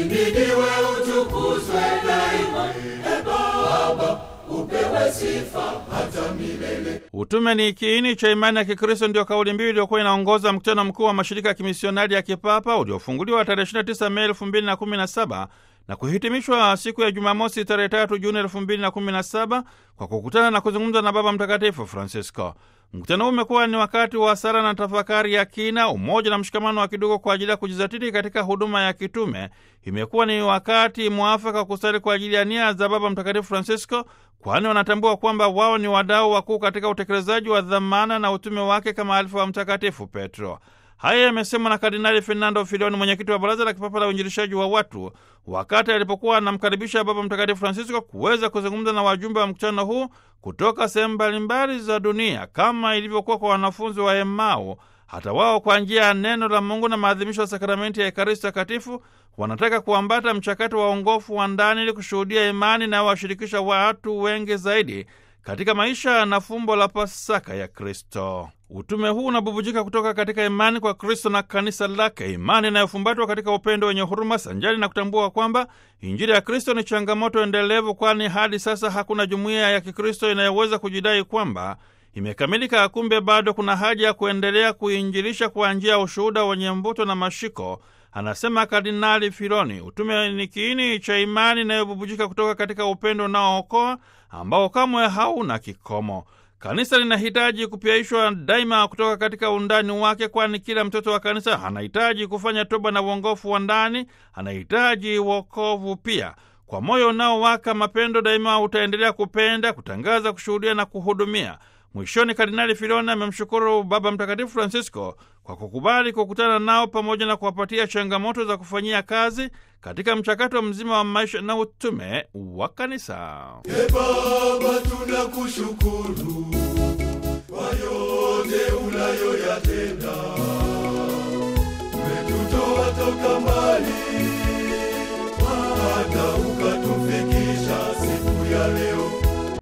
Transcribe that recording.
uhimidiwe, utukuzwe daima. E Baba, upewe sifa hata milele. Utume ni kiini cha imani ya Kikristo, ndio kauli mbiu iliyokuwa inaongoza mkutano mkuu wa mashirika ya kimisionari ya kipapa uliofunguliwa tarehe 29 Mei 2017 na kuhitimishwa siku ya Jumamosi tarehe 3 Juni 2017 kwa kukutana na kuzungumza na Baba Mtakatifu Francisco. Mkutano huu umekuwa ni wakati wa sala na tafakari ya kina, umoja na mshikamano wa kidogo kwa ajili ya kujizatiti katika huduma ya kitume. Imekuwa ni wakati mwafaka wa kusali kwa ajili ya nia za Baba Mtakatifu Francisco, kwani wanatambua kwamba wao ni wadau wakuu katika utekelezaji wa dhamana na utume wake kama alifa wa Mtakatifu Petro. Haya yamesemwa na Kardinali Fernando Filoni, mwenyekiti wa Baraza la Kipapa la Uinjilishaji wa Watu, wakati alipokuwa anamkaribisha Baba Mtakatifu Francisco kuweza kuzungumza na wajumbe wa mkutano huu kutoka sehemu mbalimbali za dunia, kama ilivyokuwa kwa wanafunzi wa Emau. Hata wao kwa njia ya neno la Mungu na maadhimisho ya sakramenti ya Ekaristi Takatifu wanataka kuambata mchakato wa ongofu wa ndani ili kushuhudia imani inayowashirikisha watu wengi zaidi katika maisha na fumbo la Pasaka ya Kristo. Utume huu unabubujika kutoka katika imani kwa Kristo na kanisa lake, imani inayofumbatwa katika upendo wenye huruma, sanjari na kutambua kwamba Injili ya Kristo ni changamoto endelevu, kwani hadi sasa hakuna jumuiya ya Kikristo inayoweza kujidai kwamba imekamilika. Kumbe bado kuna haja ya kuendelea kuinjilisha kwa njia ya ushuhuda wenye mvuto na mashiko, anasema Kardinali Filoni. Utume ni kiini cha imani inayobubujika kutoka katika upendo unaookoa ambao kamwe hauna kikomo. Kanisa linahitaji kupyaishwa daima kutoka katika undani wake, kwani kila mtoto wa kanisa anahitaji kufanya toba na uongofu wa ndani, anahitaji wokovu pia. Kwa moyo unaowaka mapendo, daima utaendelea kupenda, kutangaza, kushuhudia na kuhudumia. Mwishoni, Kardinali Filoni amemshukuru Baba Mtakatifu Francisco kwa kukubali kukutana nao pamoja na kuwapatia changamoto za kufanyia kazi katika mchakato mzima wa maisha na utume wa kanisa. E Baba, tunakushukuru kwa yote unayoyatenda